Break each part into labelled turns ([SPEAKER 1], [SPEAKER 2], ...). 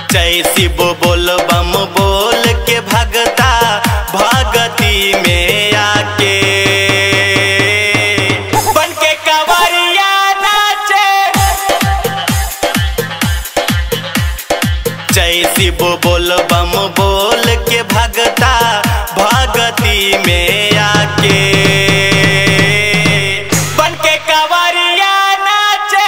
[SPEAKER 1] जय शिव बोल बम बोल के भगता भगती में आके बन के कवरिया नाचे जय शिव बोल बम बोल के भगता भगती में आके बन के कवरिया नाचे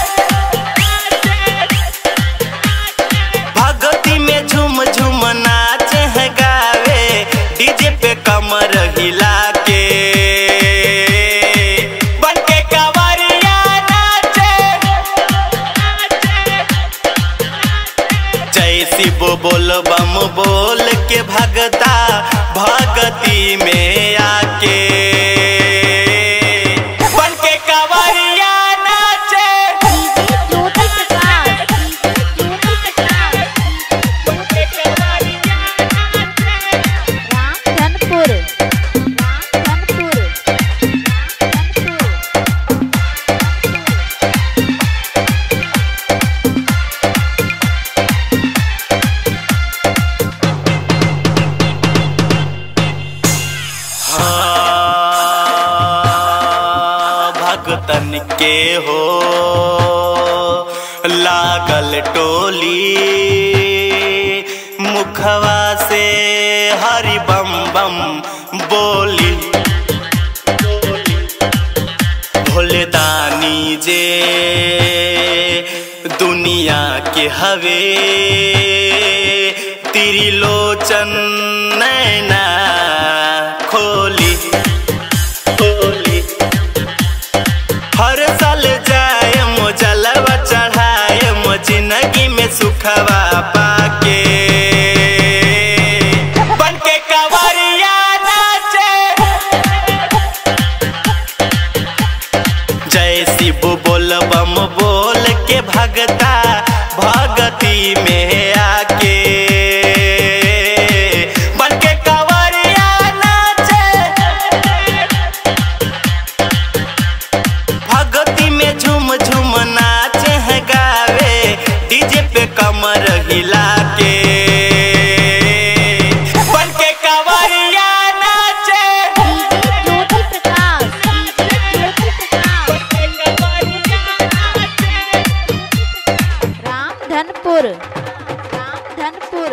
[SPEAKER 1] भगती में झूम झूम नाचे हैं गावे डीजे पे कमर हिला के बन के कवरिया नाचे जय शिव बोल बम बोल के भगता भगती में आके बन के कवरिया नाचे
[SPEAKER 2] ज्योति प्रकाश ज्योति प्रकाश रामधनपुर रामधनपुर
[SPEAKER 1] हाँ, भगतन के हो लागल टोली मुखवा से हरि बम बम बोली भोले दानी जे दुनिया के हवे त्रिलोचन नैना खोली खोली हर साल जाए मो जलवा चढ़ाए मो जिंदगी में सुखवा पाके बन के कवरिया नाचे जय शिव बोल बम बोल के भगता भगती में आके बन के कवरिया नाचे भगती में झूम झूम नाचे हैं गावे डीजे पे कमर हिला के बन के कवरिया नाचे
[SPEAKER 2] ज्योति प्रकाश ज्योति प्रकाश रामधनपुर रामधनपुर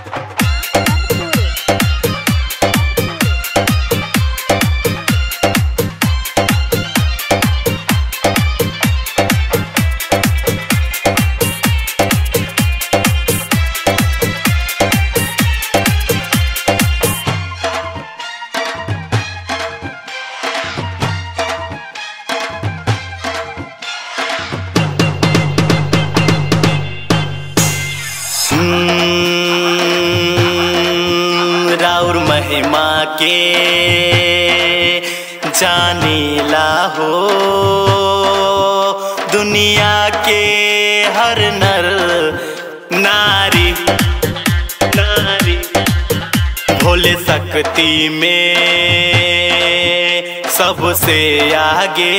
[SPEAKER 1] हम्म, राउर महिमा के जानीला हो दुनिया के हर नर नारी नारी भोले शक्ति में सबसे आगे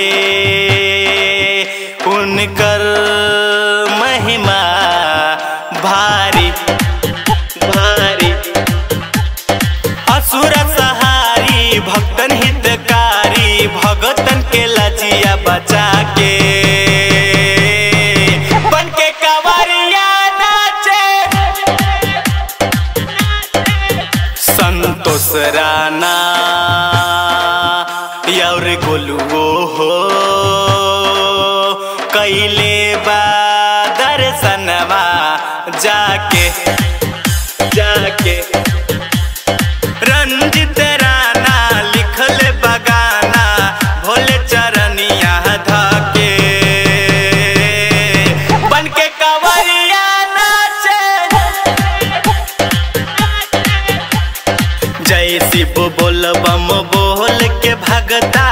[SPEAKER 1] उनकर महिमा भारी भारी असुर सहारी भक्तन हितकारी भगतन के लजिया बचा के बन के कवरिया नाचे संतोष राणा और गोलुओ हो कैले बा दर्शनवा जाके जाके रंजित राणा लिखल बगाना भोले चरनिया धके बन के कवरिया नाचे जय शिव बोल बम बोल के भगता